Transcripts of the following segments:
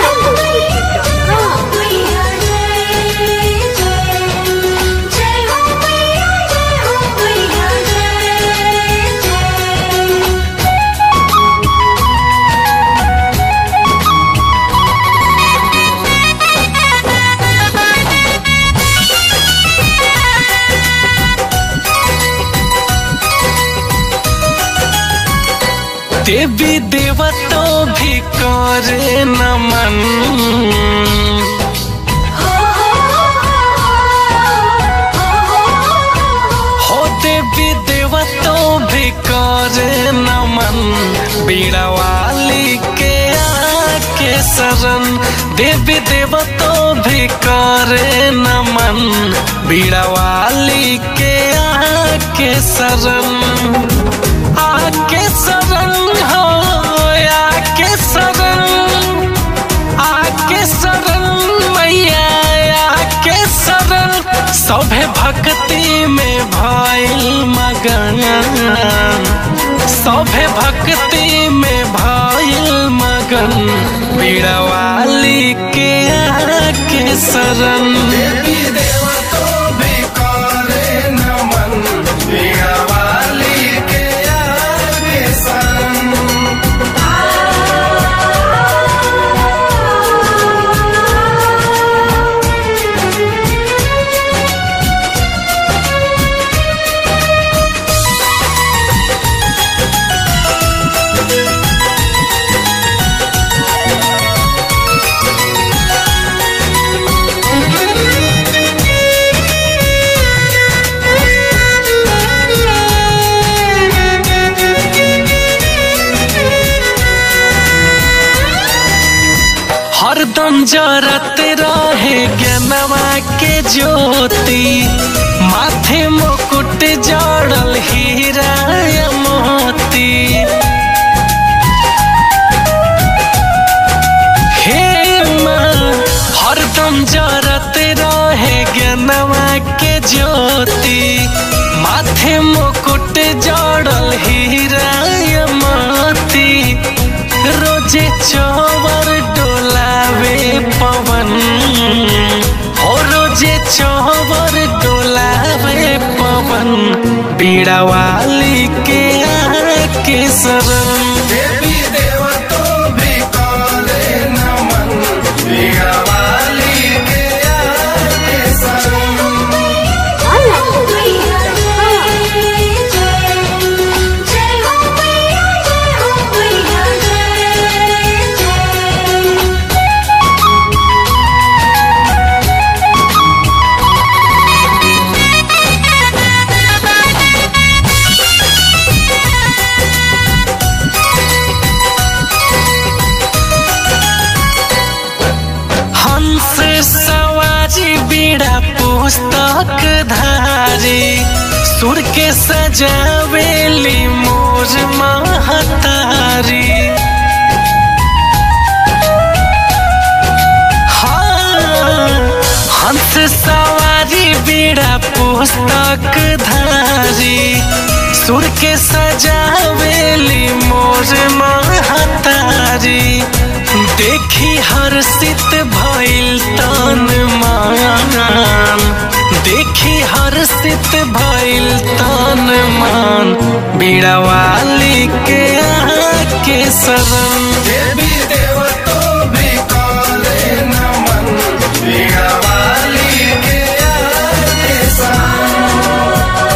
देवी देवतो भी करे नमन हो देवी देवतो भी करे नमन बीड़ा वाली के आके शरण देवी देवतो भी करे नमन बीड़ा वाली के आके शरण आके शरण हो आके शरण आके शरण मैया आके शरण सभे भक्ति में भइल मगन सभे भक्ति में भइल मगन बीड़वाली के आके शरण देवी देवतो भी करे नमन बीड़ा वाली के आगे शरण हरदम जरत रहे ज्ञानवा के ज्योति माथे मुकुट जड़ल हीरा या मोती हे माँ हरदम जरत रहे ज्ञानवा के ज्योति माथे मुकुट जड़ल हीरा या मोती रोजे चौवर डोलावे पवन हो रोजे चौवर डोलावे पवन बीड़ा वाली के आके शरण देवी देवतो भी करे नमन बीड़ा वाली के आगे शरण हंस सवारी बीड़ा पुस्तक धारी सुर के सजावेली मोर महतारी हाँ, हंस सवारी बीड़ा पुस्तक धारी सुर के सजावेली मोर महतारी देखी हर्षित भइल तन मान देखी हर्षित भइल तन मान बीड़ावाली के आके शरण देवी देवतो भी करे नमन बीड़ा वाली के आगे शरण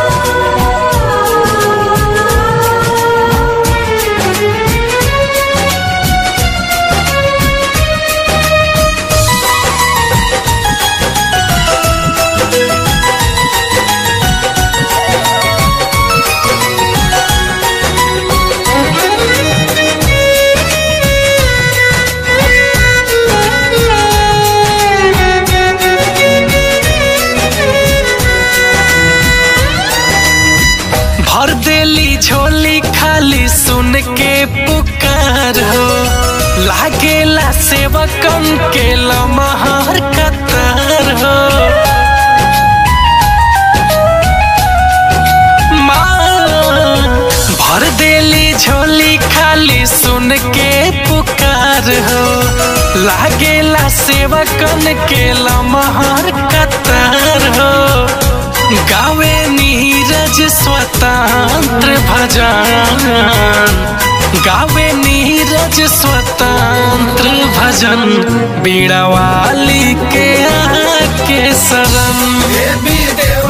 भर देली झोली खाली सुन के पुकार हो लागेला सेवकन के लमहर कतार हो माँ, भर देली झोली खाली सुन के पुकार हो लागेला सेवकन के लमहर कतार हो गावे नीरज स्वतंत्र भजन गावे नीरज स्वतंत्र भजन बीड़ा वाली के आके शरण देवी देव